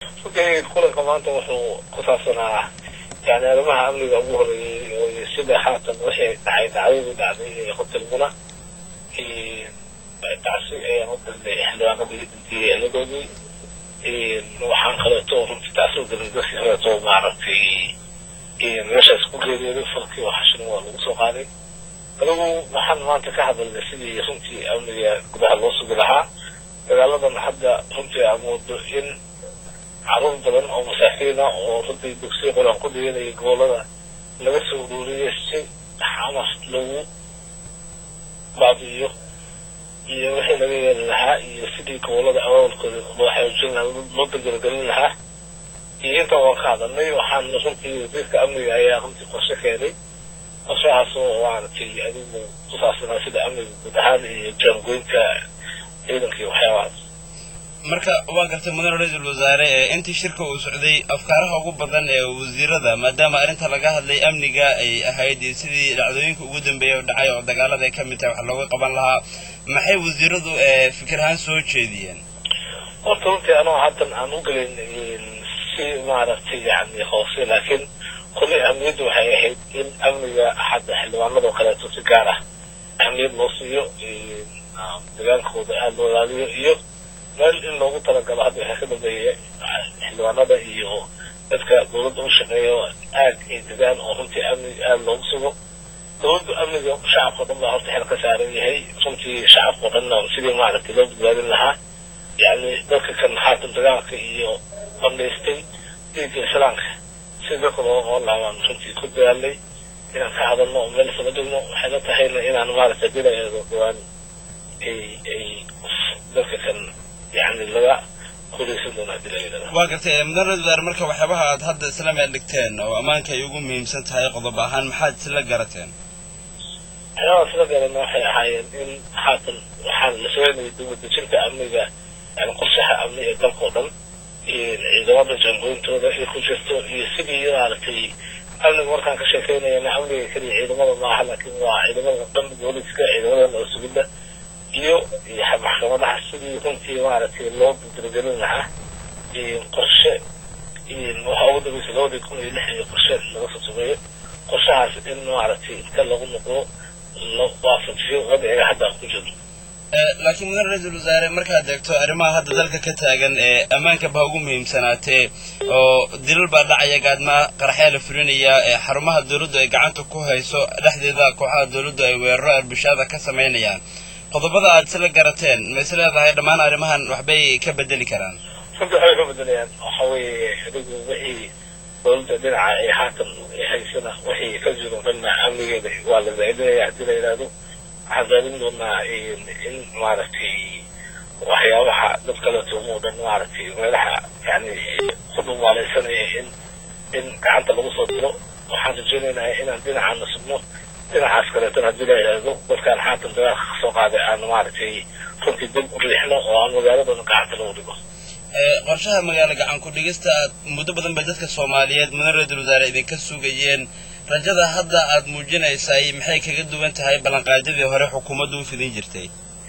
runtii kulanka maanta wuxuu ku saabsanaa yani arrimaha amniga ugu horeeyey sida haatan waxay dhacay dhacdadii dhacday ee hotel muna tacsi ayaan u dirnay xildhibaanadii dhintiyey eeladoodii waxaan kaleeto runtii tacsi u dirnay dadkii kaleeto maaragtay meeshaas ku geeriyooday falkii waxashina waa lagu soo qaaday anigu waxaan maanta ka hadalnay sidii runtii amniga gudaha loo sugi lahaa dagaaladan hadda runtii amoodo in caruur badan oo masaakiina oo runtii dugsiya qur-aan ku dhiganaya gobolada laga soo ururiyay si xamas lagu baabi'iyo iyo wixii laga yeeli lahaa iyo sidii gobolada awaawalkooda loo xoojin lahaa loo dardargelin lahaa iyo intaa waan ka hadalnay waxaan runtii wasiirka amniga ayaa runtii qorshe keenay qorshahaas oo maaragtay adigu ku saabsanaa sida amniga guud ahaan iyo jaangoynta ciidanka iyo waxyaabahaas marka waa gartay mudane ra-iisul wasaare ee intii shirka uu socday afkaaraha ugu badan ee wasiirada maadaama arrinta laga hadlay amniga ay ahayd sidii dhacdooyinka ugu dambeeya oo dhacay oo dagaalada ay ka mid tahay wax looga qaban lahaa maxay wasiiradu fikir ahaan soo jeediyeen horta runtii anoo haddan aan u gelin si maaragtay yani hoose laakiin kolley ahmiyaddu waxay ahayd in amniga hadda xildhibaanada oo kaleeto si gaar ah ahmiyad loo siiyo dagaalkooda aada loo ilaaliyo iyo meel in loogu talagalo hadda waxaa ka dambeeya xildhibaanada iyo dadka dawladda u shaqeeyo aad ay degaan oo runtii amni aada loogu sugo dawladda amniga shacabka o dhan baa horta xel ka saaran yahay runtii shacabka o dhanna sidii maaragtay loo badbaadin lahaa yacni dadka kan haatan dagaalka iyo bandhaystay diinka islaamka si dadka looga qoon lahaa baan runtii ku dadaalnay inaan ka hadalno oo meel isla dhigno waxay la tahayna inaan maaragtay dilaeedo dhawaan ay ay dadka kan yani laga kuleysan doonaa dilaeedana waa gartay mudane ra-isul wasaare marka waxyaabaha aad hadda isla meel dhigteen oo ammaanka ay ugu muhiimsan tahay qodob ahaan maxaad isla garateen waxyaabaha isla garana waxay ahaayeen in haatan waxaan la sooynayay dibadejinta amniga yani qorshaha amni ee dalka oo dhan ciidamada jaangooyintooda ay ku jirto iyo sidii maaragtay amniga markaan ka sheekeynayana amniga keliya ciidamada maaha laakiin waa ciidamada dhan booliska ciidamada nabad sugidda iyo maxkamadaha sidii runtii maaragtay loo dardargelin lahaa qorshe waxaa ugu dambaysa labadii kun iyo lix iyo qorshe laga soo sameeyo qorshahaas in maaragtay inta lagu noqdo la waafajiyo wadciga hadda aan ku jirno laakiin mudane ra-iisul wasaare markaad eegto arrimaha hadda dalka ka taagan ee ammaanka baa ugu muhiimsanaatee oo dilal baa dhacaya gaadmaa qaraxyaa la fulinaya ee xarumaha dawladdu ay gacanta ku hayso dhexdeeda kooxaha dawladdu ay weeraro arbishaada ka samaynayaan qodobada aad isla garateen ma is leedahay dhammaan arrimahan waxbay ka bedeli karaan runtii waxbay ka bedelayaan waxa weeye adigu wixii dawladda dhinaca ee haatan haysana wixii ka jiro dhanna amnigeeda waa la zaa'idinaya haddii la yidhaahdo waxaan raadin doonaa in maaragtay waxyaabaha dad kaleeto oo dhan maaragtay meelaha yani ku dhumaalaysanaya in in gacanta lagu soo diro waxaan rajaynaynaa inaan dhinacaana sugno dhinacaas kaleetona haddii la yidhaahdo dadkaan haatan dagaalka kasoo qaaday aan maaragtay runtii dib u riixno oo aan magaaladana gacanta lagu dhigo qorshaha magaalo gacan ku dhigista muddo badan bay dadka soomaaliyeed mudane ra-iisul wasaare idinka sugayeen rajada hadda aad muujinaysay maxay kaga duwan tahay ballanqaadyadii hore xukuumaddu u fidin jirtay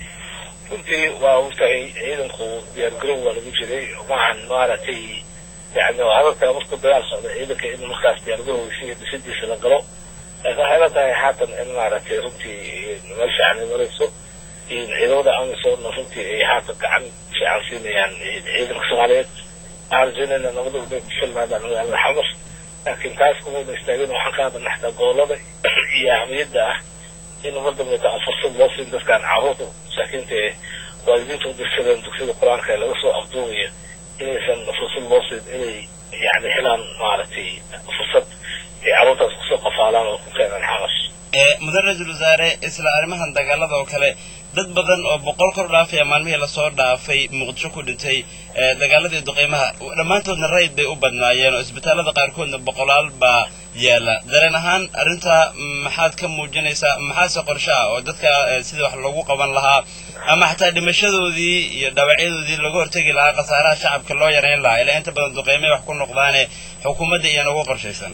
runtii waa ogtahay ciidanku diyaargarow waa lagu jiray maahan maaragtay yani adagtaa markuu dagaal socda ciidanka in markaas diyaargarowgiisa iyo dhisidiisa la galo laakiin waxay la tahay haatan in maaragtay runtii meel fiican ay marayso ciidamada amisoona runtii ay haatan gacan fiican siinayaan ciidanka soomaaliyeed waxaan rajaynayna nabada uday ku filnaadaan magaalada xamar laakiin taas kumayna istaagin waxaan ka hadalna xataa gobolada iyo ahmiyadda ah in umar dambeeta aan fursad loo siin dadkaan carruurta masaakiinta ee waalidiinta u dirsadeen dugsiyada qur-aanka ee laga soo afduubaya inaysan fursad loo siin inay yani helaan maaragtay fursad ay carruurtaas kusoo qafaalaan oo ku keenaan xamash mudane ra-iisul wasaare isla arrimahan dagaalada oo kale dad badan oo boqol kor dhaafaya maalmihii lasoo dhaafay muqdisho ku dhintay dagaaladii duqeymaha dhammaantoodna rayid bay u badnaayeen oo isbitaallada qaarkoodna boqolaal baa yaala dareen ahaan arrintaa maxaad ka muujinaysaa maxaase qorshe ah oo dadka sidii wax loogu qaban lahaa ama xataa dhimashadoodii iyo dhaawacyadoodii laga hortegi lahaa khasaaraha shacabka loo yarayn lahaa ilaa inta badan duqeymay wax ku noqdaane xukuumadda iyana ugu qorshaysan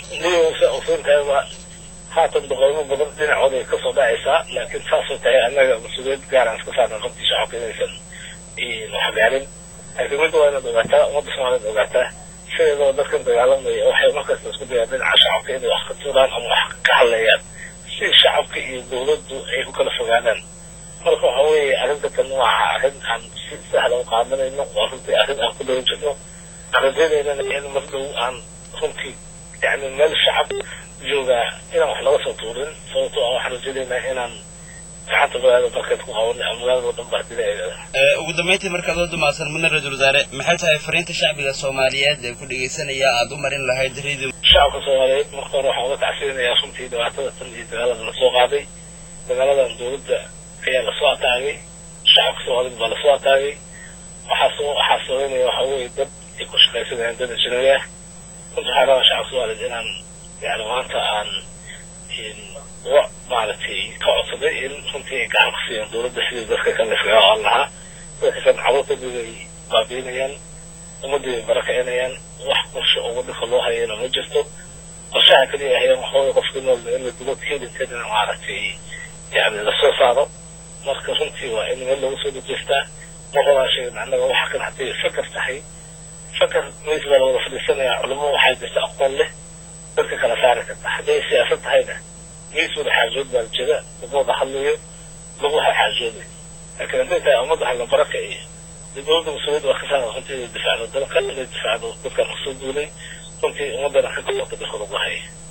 haatan duqeymo badan dhinacooda ay kasoo dhacaysaa laakiin saasoo tahay annaga mas-uuliyad gaaraan iska saarna runtii shacabka inaysan waxgaarin laakiin mid waa inaad ogaataa ummadda soomaaliyad ogaataa sideedoo dadkan dagaalamaya waxay markasta isku dayaan dhinaca shacabka inay wax ka tuuraan ama wax ka hadlayaan si shacabka iyo dowladdu ay u kala fogaadaan marka waxa weeye arrinta tan waa arrin aan si sahla u qaadanayno waa runtii arrin aan ku dhawan jirno aan rajaynaynana in mar dhow aan runtii yani meel shacab joogaa inaan wax laga soo tuurin sababtoo ah waxaan rajaynaynaa inaan gacanta magaalada barkeed ku qaban magaalada oo dhan baa dilaeeda ugu dambeyntii markaad oo dumaasan mudane ra-iisul wasaare maxay tahay fariinta shacbiga soomaaliyeed ee ku dhegaysanaya aada u marin lahayd radio shacabka soomaaliyeed marka hore waxaan uga tacsirinayaa runtii dhibaatada tan iyo dagaalada lasoo qaaday dagaaladan dowladda ayaa lasoo ataagay shacabka soomaaliyed baa lasoo ataagay waxaa soo waxaa sabaynaya waxaa weeye dad ay ku shaqaysanayaan dad ajnabi ah runta waxaa rabaa shacabka soomaaliyeed inaan yani maanta aan uga maaragtay ka codsaday in runtii ay gacan ku siiyaan dowladda sidii dadka kale iskaga oan lahaa dadka kan caruurtadooda ay baabiinayaan ummadii ay barakaynayaan wax qorshe oo waddanka loo hayana ma jirto qorshaha kaliya ahayaan waxaway qofka nool in la dilo kelinkeedana maaragtay yani lasoo saaro marka runtii waa in meel lagu soo dajeestaa ma rabaa sheegin annaga waxa kan hadday fakar tahay fakar miis baa lawada fadhiisanayaa culimo waxaa jirta aqoon leh dadka kala saari karta hadday siyaasad tahayna miis wada xaajood baa jira lagu wada hadlayo lagu xaajooday laakiin hadday tahay ummadda hala baraka iyo dowladda mas-uuliyadda waa ka saara runtii inay difaacdo dalka inay difaacdo dadkan kusoo duulay runtii ummaddana ka gobolka dalka lagu haya